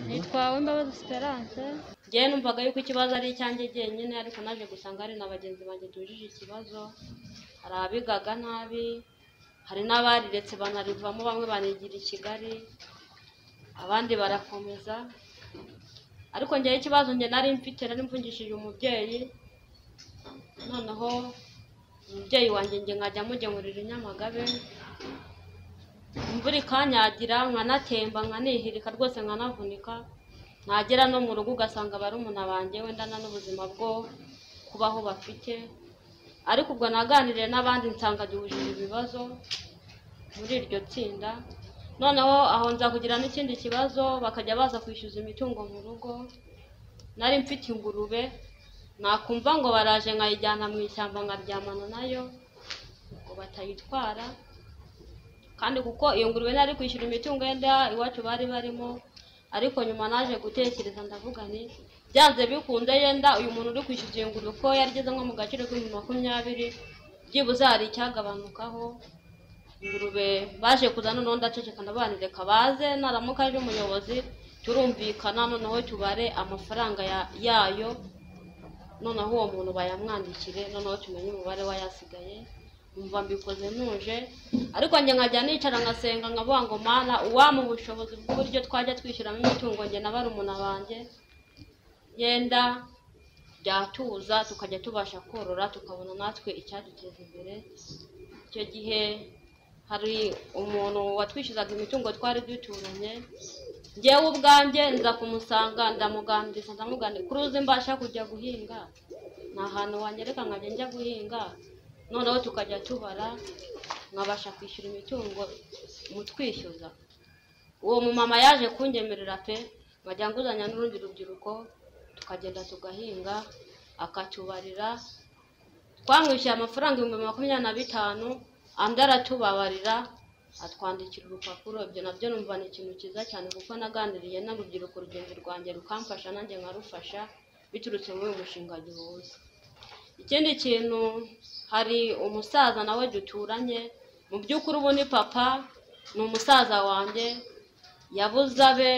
nitwawe imbabazi esperance ngewe numvaga yuko ikibazo ari icyanjye jyenyine ariko naje gusanga hari na bagenzi banjye duhujije ikibazo hari abigaga nabi hari n'abariretse banarivamo bamwe banigira i kigali abandi barakomeza ariko ngewe ikibazo njye nari mfite nari mvungishije umubyeyi noneho umubyeyi wanjye njye nkajya mugemurira i nyamagabe imvura ikanyagira nkanatemba nkanihirika rwose nkanavunika nagera no mu rugo ugasanga barumuna banjye wendana n'ubuzima bwo kubaho bafite ariko ubwo naganiriye n'abandi nsanga duhujije ibibazo muri iryo tsinda noneho aho nza kugira n'ikindi kibazo bakajya baza kwishyuza imitungo mu rugo nari mfite ingurube nakumva ngo baraje nkayijyana mu ishyamba nkaryamana nayo ngo batayitwara kandi kuko iyo ngurube nari kwishyura imitungo yenda iwacu bari barimo ariko nyuma naje gutekereza ndavuga nti byanze bikunze yenda uyu muntu uri kwishyuza iyo ngurube ko yarigeze nko mu gaciro k'ibihumbi makumyabiri byibuze hari icyagabanukaho ingurube baje kuza noneho ndaceceka ndabanireka baze naramuka aje umuyobozi turumvikana noneho tubare amafaranga ya- yayo noneho uwo muntu bayamwandikire noneho tumenye umubare w'ayasigaye numva mbikoze ntuje ariko njye nkajya nicara ngasenga nkavuga ngo mana uwampa ubushobozi bw'uburyo twajya twishyuramo imitungo njye na barumuna banjye yenda byatuza tukajya tubasha korora tukabona natwe icyaduteza imbere icyo gihe hari umuntu watwishyuzaga imitungo twari duturanye njyewe ubwanjye nza kumusanga ndamuganiriza ndamuganira kuri uzi mbasha kujya guhinga ni ahantu wanyereka nkajya njya guhinga noneho tukajya tubara nkabasha kwishyura imitungo mutwishyuza uwo mumama yaje kunyemerera pe nkajya nguzanya n'urundi rubyiruko tukagenda tugahinga akatubarira twamwishyuye amafaranga ibihumbi makumyabiri na bitanu andi aratubabarira atwandikira urupapuro ibyo nabyo numva ni ikintu cyiza cyane kuko naganiriye n'urubyiruko rugenzi rwanjye rukamfasha nanjye nkarufasha biturutse muri uyu mushinga gihuza ikindi kintu hari umusaza nawe duturanye mu by'ukuri ubu ni papa ni umusaza wanjye yabuze abe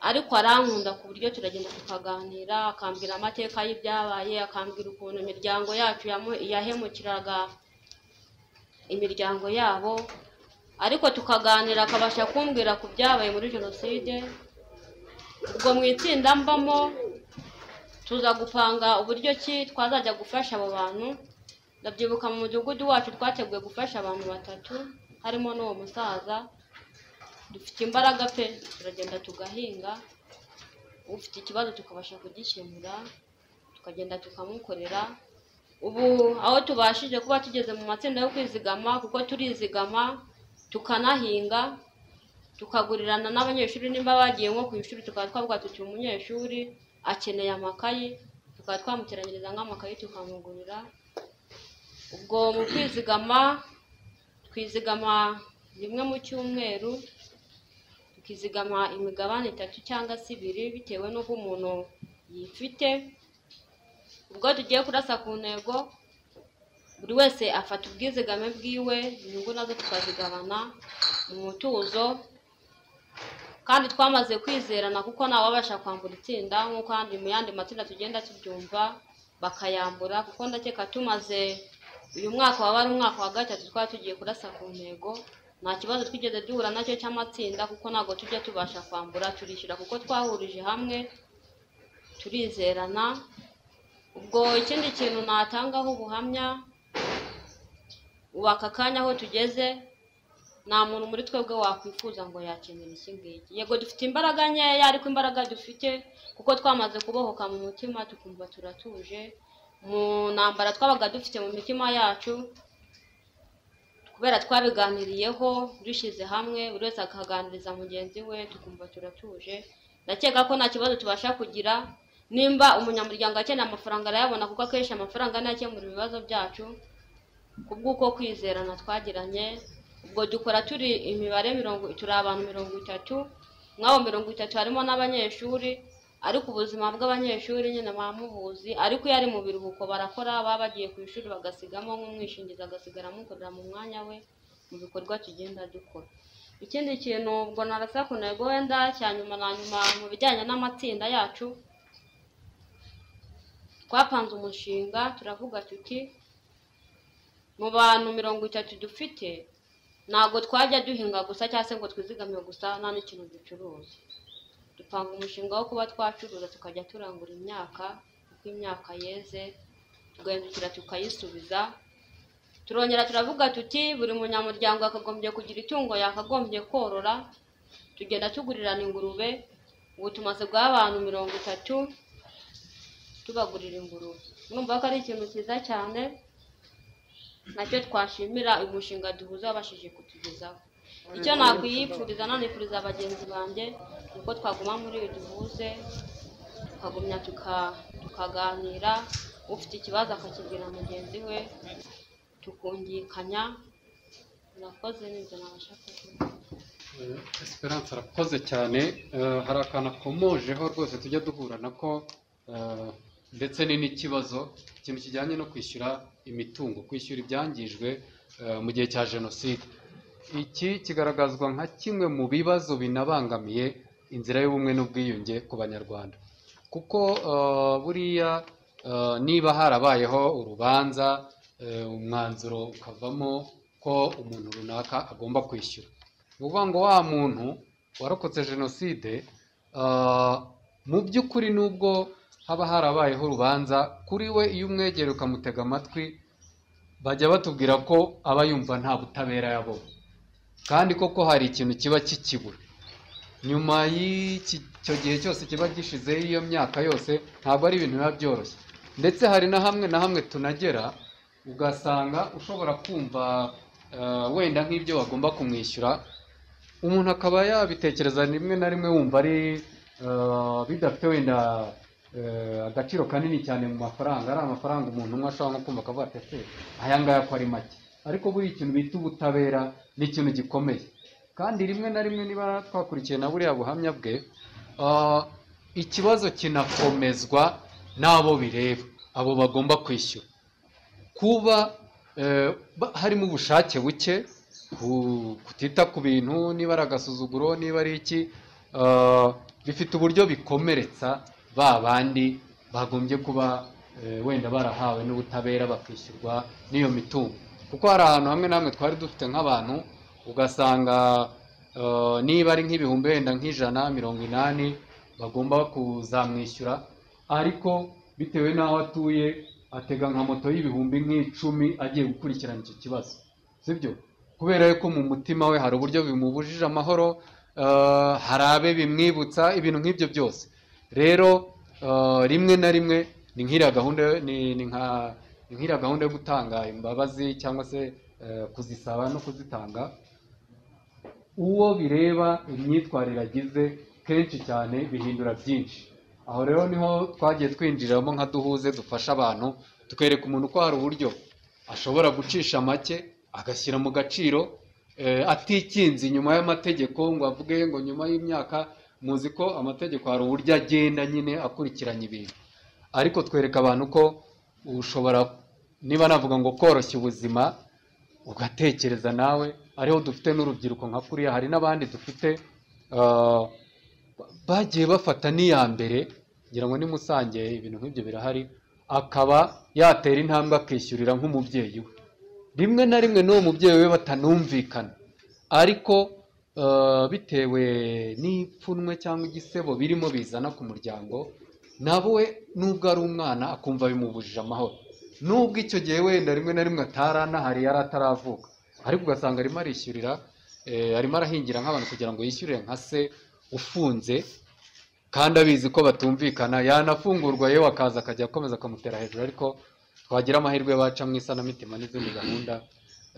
ariko arankunda ku buryo turagenda tukaganira akambwira amateka y'ibyabaye akambwira ukuntu imiryango yacu yamu- yahemukiraga imiryango yabo ariko tukaganira akabasha kumbwira ku byabaye muri jenoside ubwo mu itsinda mbamo tuza gupanga uburyo ki twazajya gufasha abo bantu ndabyibuka mu mudugudu wacu twateguye gufasha abantu batatu harimo n'uwo musaza dufite imbaraga pe turagenda tugahinga ufite ikibazo tukabasha kugikemura tukagenda tukamukorera ubu aho tubashije kuba tugeze mu matsinda yo kwizigama kuko turizigama tukanahinga tukagurirana n'abanyeshuri nimba bagiye nko ku ishuri tukaba twavuga tuti umunyeshuri akeneye amakayi tukaba twamuteranyiriza nk'amakayi tukamugurira ubwo mu kwizigama twizigama rimwe mu cyumweru tukizigama imigabane itatu cyangwa se ibiri bitewe n'uko umuntu yifite ubwo tugiye kurasa ku ntego buri wese afata ubwizigame bwiwe inyungu nazo tukazigabana mu mutuzo kandi twamaze kwizerana kuko ntawabasha kwambura itsinda nk'uko ahandi mu yandi matsinda tugenda tubyumva bakayambura kuko ndakeka tumaze uyu mwaka waba ari umwaka wa gatatu twaba tugiye kurasa ku ntego nta kibazo twigeze duhura nacyo cy'amatsinda kuko ntabwo tujya tubasha kwambura turishyura kuko twahurije hamwe turizerana ubwo ikindi kintu natangaho ubuhamya ubu aka kanya aho tugeze nta muntu muri twebwe wakwifuza ngo yakenera iki ngiki yego dufite imbaraga nkeya ariko imbaraga dufite kuko twamaze kubohoka mu mutima tukumva turatuje mu ntambara twabaga dufite mu mitima yacu kubera twabiganiriyeho dushyize hamwe buri wese akaganiriza mugenzi we tukumva turatuje ndakeka ko nta kibazo tubasha kugira nimba umunyamuryango akeneye amafaranga arayabona kuko akenshi amafaranga niyo akemura ibibazo byacu kubw'uko kwizerana twagiranye ubwo dukora turi imibare mirongo turi abantu mirongo itatu mw'abo mirongo itatu harimo n'abanyeshuri ariko ubuzima bw'abanyeshuri nyine bamubuzi ariko iyo ari mu biruhuko barakora baba bagiye ku ishuri bagasigamo nk'umwishingizi agasigara amukorera mu mwanya we mu bikorwa tugenda dukora ikindi kintu ubwo narasakunega wenda cya nyuma na nyuma mu bijyanye n'amatsinda yacu twapanze umushinga turavuga tuti mu bantu mirongo itatu dufite ntabwo twajya duhinga gusa cyangwa se ngo twizigame gusa nta n'ikintu ducuruza dupanga umushinga wo kuba twacuruza tukajya turangura imyaka uko imyaka yeze tugahindukira tukayisubiza turongera turavuga tuti buri munyamuryango yakagombye kugira itungo yakagombye korora tugenda tugurirana ingurube ubu tumaze guha abantu mirongo itatu tubagurira ingurube mwumva ko ari ikintu cyiza cyane nacyo twashimira uyu mushinga duhuza wabashije kutugezaho icyo nakwiyipfuriza nanifuriza bagenzi banjye ni uko twaguma muri iyo duhuze tukagumya tuka- tukaganira ufite ikibazo akakibwira mugenzi we tukungikanya murakoze n'ibyo nabasha kuvuga Eh, Esperance arakoze cyane Eh, hari akantu akomojeho rwose tujya duhura nako eh, ndetse ni n'ikibazo ikintu kijyanye no kwishyura imitungo kwishyura ibyangijwe eh, mu gihe cya jenoside iki kigaragazwa nka kimwe mu bibazo binabangamiye inzira y'ubumwe n'ubwiyunge ku banyarwanda kuko eh, buriya eh, niba harabayeho urubanza eh, umwanzuro ukavamo ko umuntu runaka agomba kwishyura ni ukuvuga ngo wa muntu warokotse jenoside ah, mu by'ukuri nubwo haba harabayeho urubanza kuri we iyo umwegera ukamutega amatwi bajya batubwira ko aba yumva nta butabera yabonye kandi koko hari ikintu kiba kikibura nyuma y'icyo gihe cyose kiba gishizeho iyo myaka yose ntabwo ari ibintu biba byoroshye ndetse hari na hamwe na hamwe tunagera ugasanga ushobora kumva eh, wenda nk'ibyo bagomba kumwishyura umuntu akaba yabitekereza rimwe na rimwe wumva ari eh, bidafite wenda eh, agaciro kanini cyane mu mafaranga ari amafaranga umuntu umwe ashobora nko kumva akavuga ati ese aya ngaya ko ari make ariko buriya ikintu bita ubutabera ni ikintu gikomeye kandi rimwe na rimwe niba twakurikiye na buriya buhamya bwe ah, ikibazo kinakomezwa n'abo bireba abo bagomba kwishyura kuba eh, ba- harimo ubushake buke ku- kutita ku bintu niba ari agasuzuguro niba ari iki eh, bifite uburyo bikomeretsa ba bandi bagombye kuba eh, wenda barahawe n'ubutabera bakishyurwa n'iyo mitungo kuko hari ahantu hamwe na hamwe twari dufite nk'abantu ugasanga eh, niba ari nk'ibihumbi wenda nk'ijana mirongo inani bagomba kuzamwishyura ariko bitewe n'aho atuye atega nka moto y'ibihumbi nk'icumi agiye gukurikirana icyo kibazo sibyo kubera ko mu mutima we hari uburyo bimubujije amahoro eh, hari abe bimwibutsa ibintu nk'ibyo byose rero eh, rimwe na rimwe ni nk'iriya gahunda ni ni nka ni nk'iriya gahunda yo gutanga imbabazi cyangwa se eh, kuzisaba no kuzitanga uwo bireba imyitwarire agize kenshi cyane bihindura byinshi aho rero niho twagiye twinjiriramo nka duhuze dufasha abantu tukereka umuntu ko hari uburyo ashobora gucisha make agashyira mu gaciro eh, atikinze inyuma y'amategeko ngo avuge ngo nyuma y'imyaka muzi ko amategeko hari uburyo agenda nyine akurikiranya ibintu ariko twereka abantu ko ushobora niba navuga ngo koroshya ubuzima ugatekereza nawe ariho dufite n'urubyiruko nka kuriya hari n'abandi dufite ah, bagiye bafata n'iya mbere ngira ngo ni musange ibintu nk'ibyo birahari akaba yatera intambwe akishyurira nk'umubyeyi we rimwe na rimwe n'uwo mubyeyi we batanumvikana ariko ah, bitewe n'ipfunwe cyangwa igisebo birimo bizana ku muryango nawe we nubwo ari umwana akumva bimubujije amahoro nubwo icyo gihe wenda rimwe na rimwe atari anahari yari ataravuka ariko ugasanga arimo arishyurira eh, arimo arahingira nk'abantu kugira ngo yishyurire nka se ufunze kandi abizi ko batumvikana yanafungurwa yewe akaza akajya akomeza akamutera hejuru ariko twagira amahirwe baca mu isanamitima n'izindi gahunda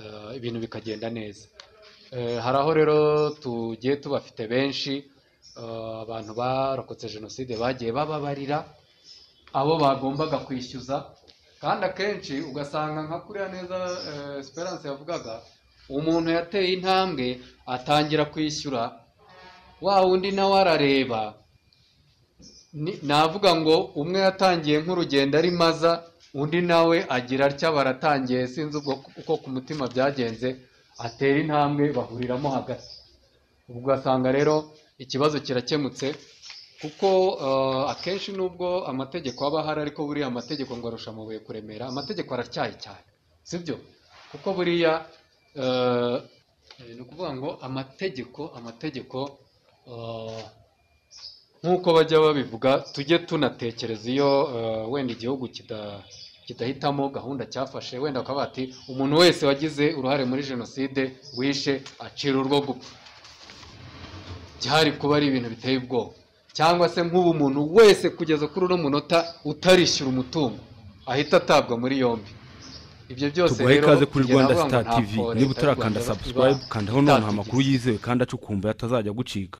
eh, ibintu bikagenda neza Eh, hari aho rero tugiye tubafite benshi eh, abantu barokotse jenoside bagiye bababarira abo bagombaga kwishyuza kandi akenshi ugasanga nka kuriya neza eh, esperance yavugaga umuntu yateye intambwe atangira kwishyura wa wundi nawe arareba Ni- navuga ngo umwe yatangiye nk'urugendo ari maza undi nawe agira atya baratangiye sinzi ubwo uko ku mutima byagenze atera intambwe bahuriramo hagati ubwo ugasanga rero ikibazo kirakemutse kuko eh, akenshi nubwo amategeko aba ahari ariko buriya amategeko ngo arusha amabuye kuremera amategeko aracyaye cyane sibyo kuko buriya eh, eh, ni ukuvuga ngo amategeko amategeko eh, nk'uko bajya babivuga tujye tunatekereza iyo eh, wenda igihugu kida- kidahitamo gahunda cyafashe wenda bakaba bati umuntu wese wagize uruhare muri jenoside wishe acira urwo gupfa byari kuba ari ibintu biteye ubwoba cyangwa se nk'ubu umuntu wese kugeza kuri uno munota utarishyura umutungo ahita atabwa muri yombi ibyo byose tuguhaye ikaze kuri kugera rwanda aho star ntabwo tv Leta y'u niba Rwanda utarakanda iba subscribe kandaho noneho amakuru itatugize. yizewe kandi acukumbuye atazajya gucika